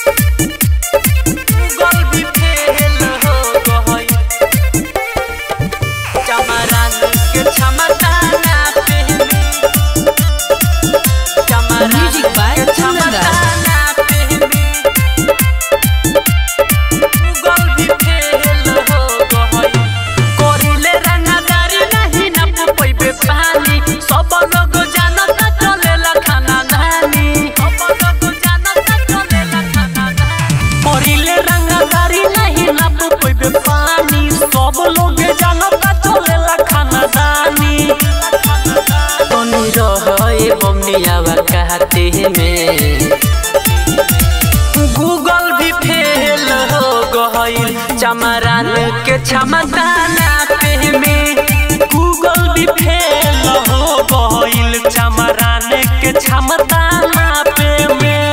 Google भी fail हो गई चमरान के क्षमता ना पे चमरान Music by के क्षमता ना पे गूगल भी फेल हो गई कोरिले रंगदारी नहीं न पैबे पानी सब लोग जानता चलेला खाना धानी सब लोग जानता चलेला खाना धानी कोरिले रंगदारी नहीं न पैबे पानी सब लोग जानता चलेला खाना धानी तनी रहे बमनियावा कहते में गूगल भी फेल हो गईल चमरान के क्षमता ना पे में गूगल भी फेल हो गईल चमरान के क्षमता ना पे में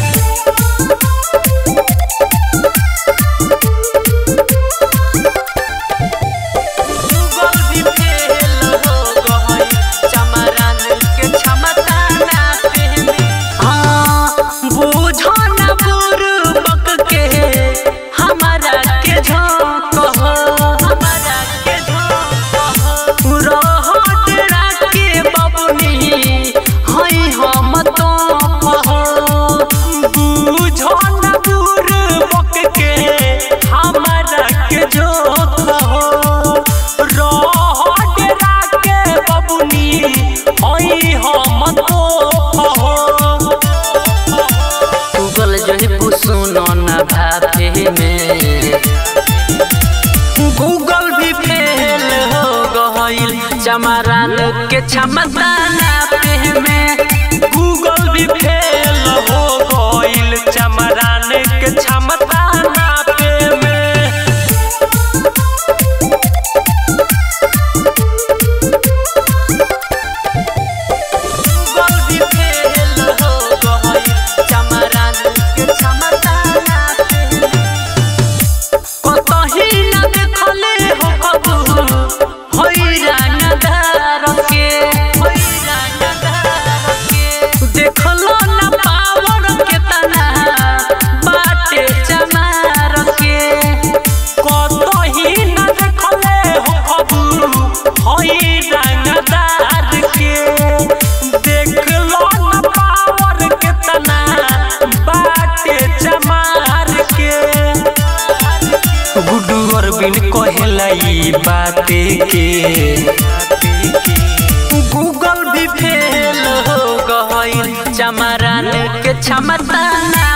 गूगल भी फेल हो गईल चमरान के क्षमता ना पे में हाँ बूझो न बुरबक के हमारा के झोंक हो हमारा के झोंक हो रहो तेरा के बबुनी हई हम तो हो बूझो न बुरबक के हमारा के झोंक हो रहो तेरा के बबुनी हई हम तो हो गूगल जो है सुनो न भापे में गूगल भी फेल हो गईल चमरान के क्षमता ना पे में गूगल भी फेल हो गईल चमरान के क्षमता ना पे में गूगल भी फेल हो गईल चमरान के क्षमता ना पे कतही न देखले हो कबू होई रंगदार के होई रंगदार के देखलो न पावर के तना बाटे चमार के कतही न देखले हो कबू होई रंगदार के देखलो न पावर के तना बाटे चमार के गुड्डू अरबिन कहेला ई बाते के गूगल भी फेल हो गईल चमरान के क्षमता ना